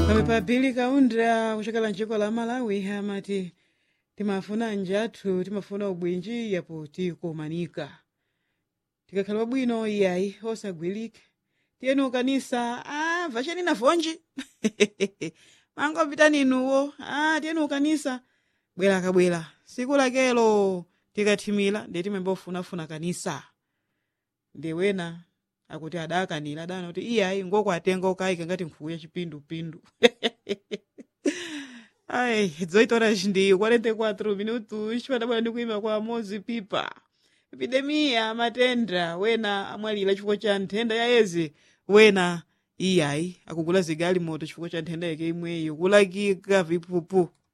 pamene kaunda kuchokera mdziko la malawi amati timafuna njathu timafuna ubwinji yapo tikumanika tikakhala wabwino iyayi osagwirika tiyeni ukanisa ah, vacheni navonji mangopitani inuwo ah, tiyeni ukanisa bwera kabwera siku lakelo tikathimira ndi timembofunafuna kanisa ndi wena akuti adakanira adana kuti iyayi ngokwatenga ukayika ngati nkhuku ya chipindupindu ai 18 horas ndi 44 minutos padabwera ndi kuima kwa mozi pipa epidemiya matenda wena amwalira chifukwa cha nthenda ya ezi wena iyayi akugula zigalimoto chifukwa cha nthenda yake imweyo kulakika vipupu